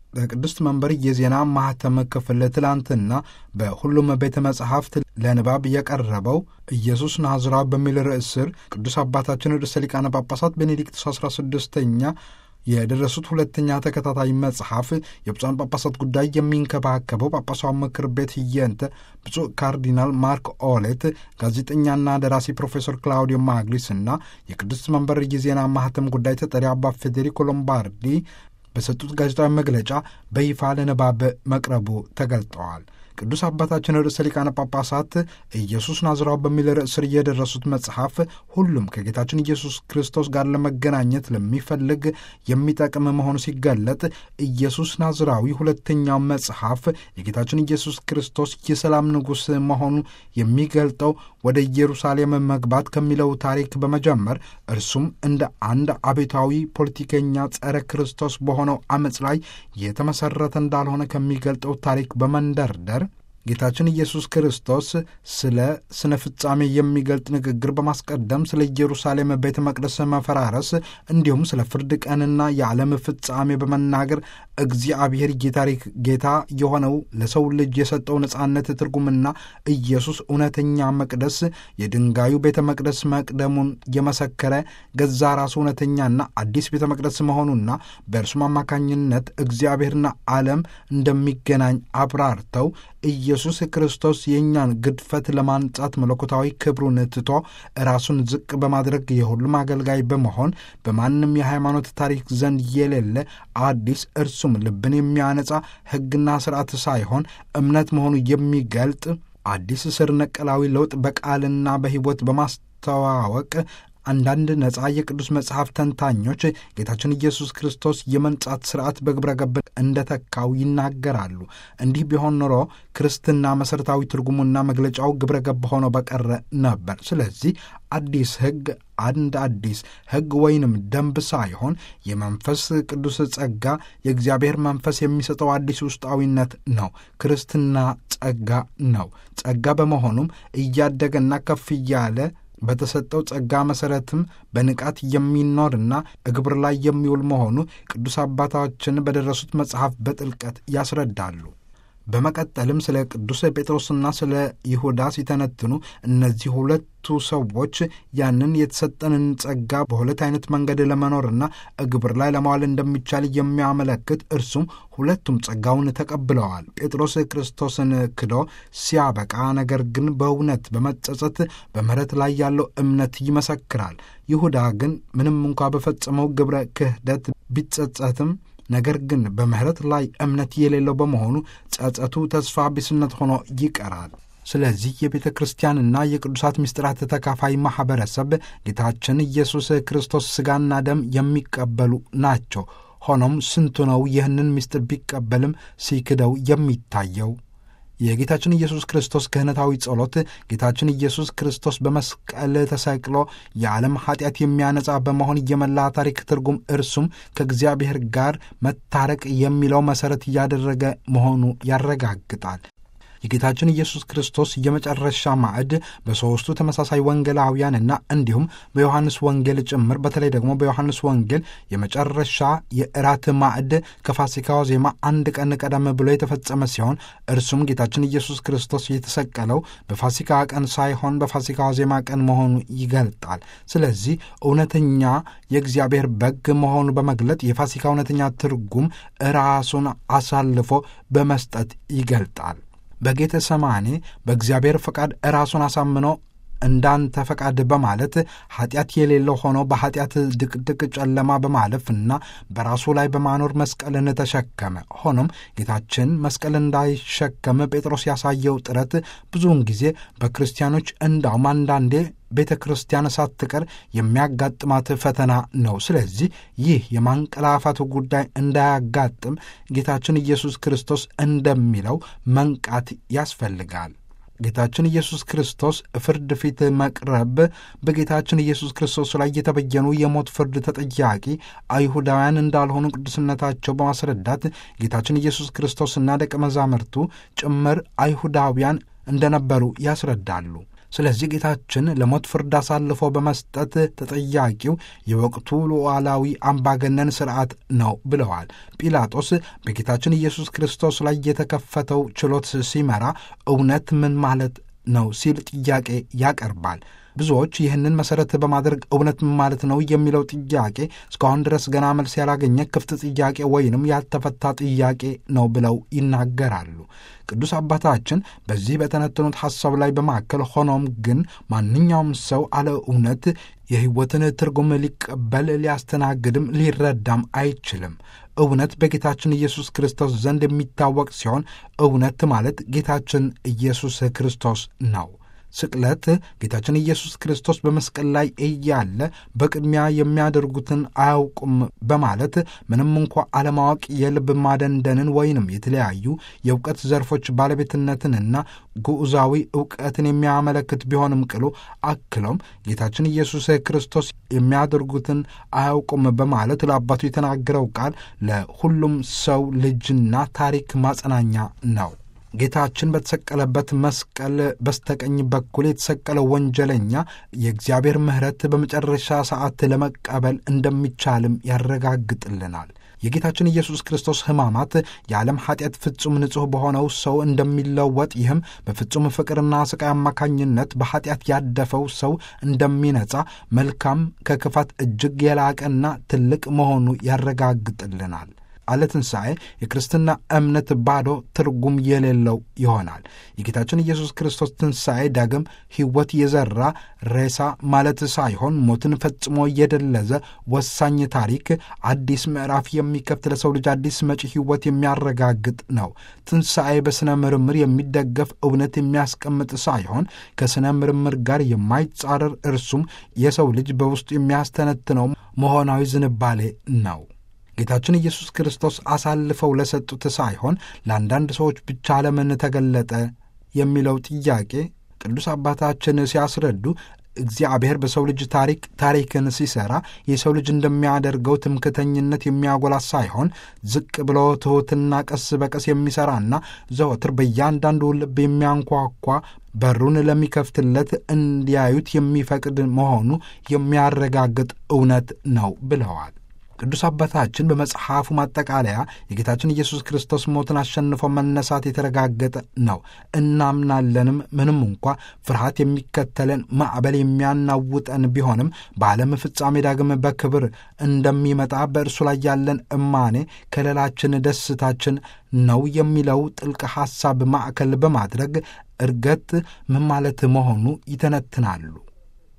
በቅድስት መንበር የዜና ማህተም ክፍል ትላንትና በሁሉም ቤተ መጻሕፍት ለንባብ የቀረበው ኢየሱስ ናዝራዊ በሚል ርዕስ ስር ቅዱስ አባታችን ርዕሰ ሊቃነ ጳጳሳት ቤኔዲክቱስ 16ኛ የደረሱት ሁለተኛ ተከታታይ መጽሐፍ የብፁዓን ጳጳሳት ጉዳይ የሚንከባከበው ጳጳሳዊ ምክር ቤት ህየንተ ብፁዕ ካርዲናል ማርክ ኦሌት፣ ጋዜጠኛና ደራሲ ፕሮፌሰር ክላውዲዮ ማግሊስ እና የቅድስት መንበር የዜና ማህተም ጉዳይ ተጠሪ አባ ፌዴሪኮ ሎምባርዲ በሰጡት ጋዜጣዊ መግለጫ በይፋ ለንባብ መቅረቡ ተገልጠዋል። ቅዱስ አባታችን ርዕሰ ሊቃነ ጳጳሳት ኢየሱስ ናዝራዊ በሚል ርዕስ ስር የደረሱት መጽሐፍ ሁሉም ከጌታችን ኢየሱስ ክርስቶስ ጋር ለመገናኘት ለሚፈልግ የሚጠቅም መሆኑ ሲገለጥ ኢየሱስ ናዝራዊ ሁለተኛው መጽሐፍ የጌታችን ኢየሱስ ክርስቶስ የሰላም ንጉሥ መሆኑ የሚገልጠው ወደ ኢየሩሳሌም መግባት ከሚለው ታሪክ በመጀመር እርሱም እንደ አንድ አቤታዊ ፖለቲከኛ ጸረ ክርስቶስ በሆነው አመፅ ላይ የተመሰረተ እንዳልሆነ ከሚገልጠው ታሪክ በመንደርደር ጌታችን ኢየሱስ ክርስቶስ ስለ ስነ ፍጻሜ የሚገልጥ ንግግር በማስቀደም ስለ ኢየሩሳሌም ቤተ መቅደስ መፈራረስ እንዲሁም ስለ ፍርድ ቀንና የዓለም ፍጻሜ በመናገር እግዚአብሔር የታሪክ ጌታ የሆነው ለሰው ልጅ የሰጠው ነጻነት ትርጉምና ኢየሱስ እውነተኛ መቅደስ የድንጋዩ ቤተ መቅደስ መቅደሙን የመሰከረ ገዛ ራሱ እውነተኛና አዲስ ቤተ መቅደስ መሆኑና በእርሱም አማካኝነት እግዚአብሔርና ዓለም እንደሚገናኝ አብራርተው ኢየሱስ ክርስቶስ የእኛን ግድፈት ለማንጻት መለኮታዊ ክብሩን ትቶ ራሱን ዝቅ በማድረግ የሁሉም አገልጋይ በመሆን በማንም የሃይማኖት ታሪክ ዘንድ የሌለ አዲስ እርሱም ልብን የሚያነጻ ሕግና ስርዓት ሳይሆን እምነት መሆኑ የሚገልጥ አዲስ ስር ነቀላዊ ለውጥ በቃልና በሕይወት በማስተዋወቅ አንዳንድ ነጻ የቅዱስ መጽሐፍ ተንታኞች ጌታችን ኢየሱስ ክርስቶስ የመንጻት ስርዓት በግብረ ገብ እንደተካው ይናገራሉ። እንዲህ ቢሆን ኖሮ ክርስትና መሠረታዊ ትርጉሙና መግለጫው ግብረ ገብ ሆኖ በቀረ ነበር። ስለዚህ አዲስ ሕግ አንድ አዲስ ሕግ ወይንም ደንብ ሳይሆን የመንፈስ ቅዱስ ጸጋ የእግዚአብሔር መንፈስ የሚሰጠው አዲስ ውስጣዊነት ነው። ክርስትና ጸጋ ነው። ጸጋ በመሆኑም እያደገና ከፍ እያለ በተሰጠው ጸጋ መሠረትም በንቃት የሚኖርና እግብር ላይ የሚውል መሆኑ ቅዱስ አባታችን በደረሱት መጽሐፍ በጥልቀት ያስረዳሉ። በመቀጠልም ስለ ቅዱስ ጴጥሮስና ስለ ይሁዳ ሲተነትኑ እነዚህ ሁለቱ ሰዎች ያንን የተሰጠንን ጸጋ በሁለት አይነት መንገድ ለመኖርና እግብር ላይ ለማዋል እንደሚቻል የሚያመለክት እርሱም ሁለቱም ጸጋውን ተቀብለዋል። ጴጥሮስ ክርስቶስን ክዶ ሲያበቃ፣ ነገር ግን በእውነት በመጸጸት በምሕረት ላይ ያለው እምነት ይመሰክራል። ይሁዳ ግን ምንም እንኳ በፈጸመው ግብረ ክህደት ቢጸጸትም ነገር ግን በምሕረት ላይ እምነት የሌለው በመሆኑ ጸጸቱ ተስፋ ቢስነት ሆኖ ይቀራል። ስለዚህ የቤተ ክርስቲያንና የቅዱሳት ምስጢራት ተካፋይ ማኅበረሰብ ጌታችን ኢየሱስ ክርስቶስ ሥጋና ደም የሚቀበሉ ናቸው። ሆኖም ስንቱ ነው ይህንን ምስጢር ቢቀበልም ሲክደው የሚታየው? የጌታችን ኢየሱስ ክርስቶስ ክህነታዊ ጸሎት ጌታችን ኢየሱስ ክርስቶስ በመስቀል ተሰቅሎ የዓለም ኃጢአት የሚያነጻ በመሆን የመላ ታሪክ ትርጉም እርሱም ከእግዚአብሔር ጋር መታረቅ የሚለው መሠረት እያደረገ መሆኑ ያረጋግጣል። የጌታችን ኢየሱስ ክርስቶስ የመጨረሻ ማዕድ በሦስቱ ተመሳሳይ ወንጌላውያንና እንዲሁም በዮሐንስ ወንጌል ጭምር በተለይ ደግሞ በዮሐንስ ወንጌል የመጨረሻ የእራት ማዕድ ከፋሲካው ዜማ አንድ ቀን ቀደም ብሎ የተፈጸመ ሲሆን እርሱም ጌታችን ኢየሱስ ክርስቶስ የተሰቀለው በፋሲካ ቀን ሳይሆን በፋሲካው ዜማ ቀን መሆኑ ይገልጣል። ስለዚህ እውነተኛ የእግዚአብሔር በግ መሆኑ በመግለጥ የፋሲካ እውነተኛ ትርጉም ራሱን አሳልፎ በመስጠት ይገልጣል። በጌተ ሰማኔ በእግዚአብሔር ፈቃድ ራሱን አሳምኖ እንዳንተ ፈቃድ በማለት ኃጢአት የሌለው ሆኖ በኃጢአት ድቅድቅ ጨለማ በማለፍና በራሱ ላይ በማኖር መስቀልን ተሸከመ። ሆኖም ጌታችን መስቀል እንዳይሸከም ጴጥሮስ ያሳየው ጥረት ብዙውን ጊዜ በክርስቲያኖች እንዳውም አንዳንዴ ቤተ ክርስቲያን ሳትቀር የሚያጋጥማት ፈተና ነው። ስለዚህ ይህ የማንቀላፋቱ ጉዳይ እንዳያጋጥም ጌታችን ኢየሱስ ክርስቶስ እንደሚለው መንቃት ያስፈልጋል። ጌታችን ኢየሱስ ክርስቶስ ፍርድ ፊት መቅረብ በጌታችን ኢየሱስ ክርስቶስ ላይ የተበየኑ የሞት ፍርድ ተጠያቂ አይሁዳውያን እንዳልሆኑ ቅዱስነታቸው በማስረዳት ጌታችን ኢየሱስ ክርስቶስና ደቀ መዛሙርቱ ጭምር አይሁዳውያን እንደነበሩ ያስረዳሉ። ስለዚህ ጌታችን ለሞት ፍርድ አሳልፎ በመስጠት ተጠያቂው የወቅቱ ሉዓላዊ አምባገነን ስርዓት ነው ብለዋል። ጲላጦስ በጌታችን ኢየሱስ ክርስቶስ ላይ የተከፈተው ችሎት ሲመራ እውነት ምን ማለት ነው ሲል ጥያቄ ያቀርባል። ብዙዎች ይህንን መሰረት በማድረግ እውነት ምን ማለት ነው የሚለው ጥያቄ እስካሁን ድረስ ገና መልስ ያላገኘ ክፍት ጥያቄ ወይንም ያልተፈታ ጥያቄ ነው ብለው ይናገራሉ። ቅዱስ አባታችን በዚህ በተነተኑት ሐሳብ ላይ በማከል ሆኖም ግን ማንኛውም ሰው አለ እውነት የሕይወትን ትርጉም ሊቀበል ሊያስተናግድም ሊረዳም አይችልም። እውነት በጌታችን ኢየሱስ ክርስቶስ ዘንድ የሚታወቅ ሲሆን እውነት ማለት ጌታችን ኢየሱስ ክርስቶስ ነው። ስቅለት ጌታችን ኢየሱስ ክርስቶስ በመስቀል ላይ እያለ በቅድሚያ የሚያደርጉትን አያውቁም በማለት ምንም እንኳ አለማወቅ የልብ ማደንደንን ወይንም የተለያዩ የእውቀት ዘርፎች ባለቤትነትንና ግዑዛዊ እውቀትን የሚያመለክት ቢሆንም ቅሉ አክሎም ጌታችን ኢየሱስ ክርስቶስ የሚያደርጉትን አያውቁም በማለት ለአባቱ የተናገረው ቃል ለሁሉም ሰው ልጅና ታሪክ ማጸናኛ ነው። ጌታችን በተሰቀለበት መስቀል በስተቀኝ በኩል የተሰቀለው ወንጀለኛ የእግዚአብሔር ምሕረት በመጨረሻ ሰዓት ለመቀበል እንደሚቻልም ያረጋግጥልናል። የጌታችን ኢየሱስ ክርስቶስ ሕማማት የዓለም ኃጢአት ፍጹም ንጹሕ በሆነው ሰው እንደሚለወጥ ይህም በፍጹም ፍቅርና ስቃይ አማካኝነት በኃጢአት ያደፈው ሰው እንደሚነጻ መልካም ከክፋት እጅግ የላቀና ትልቅ መሆኑ ያረጋግጥልናል። አለ ትንሣኤ የክርስትና እምነት ባዶ ትርጉም የሌለው ይሆናል። የጌታችን ኢየሱስ ክርስቶስ ትንሣኤ ዳግም ሕይወት የዘራ ሬሳ ማለት ሳይሆን ሞትን ፈጽሞ የደለዘ ወሳኝ ታሪክ፣ አዲስ ምዕራፍ የሚከፍት ለሰው ልጅ አዲስ መጪ ሕይወት የሚያረጋግጥ ነው። ትንሣኤ በሥነ ምርምር የሚደገፍ እውነት የሚያስቀምጥ ሳይሆን ከሥነ ምርምር ጋር የማይጻረር እርሱም የሰው ልጅ በውስጡ የሚያስተነትነው መሆናዊ ዝንባሌ ነው። ጌታችን ኢየሱስ ክርስቶስ አሳልፈው ለሰጡት ሳይሆን ለአንዳንድ ሰዎች ብቻ ለምን ተገለጠ የሚለው ጥያቄ ቅዱስ አባታችን ሲያስረዱ እግዚአብሔር በሰው ልጅ ታሪክ ታሪክን ሲሰራ የሰው ልጅ እንደሚያደርገው ትምክተኝነት የሚያጎላ ሳይሆን ዝቅ ብሎ ትሑትና ቀስ በቀስ የሚሠራና ዘወትር በእያንዳንዱ ልብ የሚያንኳኳ በሩን ለሚከፍትለት እንዲያዩት የሚፈቅድ መሆኑ የሚያረጋግጥ እውነት ነው ብለዋል። ቅዱስ አባታችን በመጽሐፉ ማጠቃለያ የጌታችን ኢየሱስ ክርስቶስ ሞትን አሸንፎ መነሳት የተረጋገጠ ነው እናምናለንም። ምንም እንኳ ፍርሃት የሚከተለን ማዕበል የሚያናውጠን ቢሆንም በዓለም ፍጻሜ ዳግም በክብር እንደሚመጣ በእርሱ ላይ ያለን እማኔ ከሌላችን ደስታችን ነው የሚለው ጥልቅ ሐሳብ ማዕከል በማድረግ እርገት ምን ማለት መሆኑ ይተነትናሉ።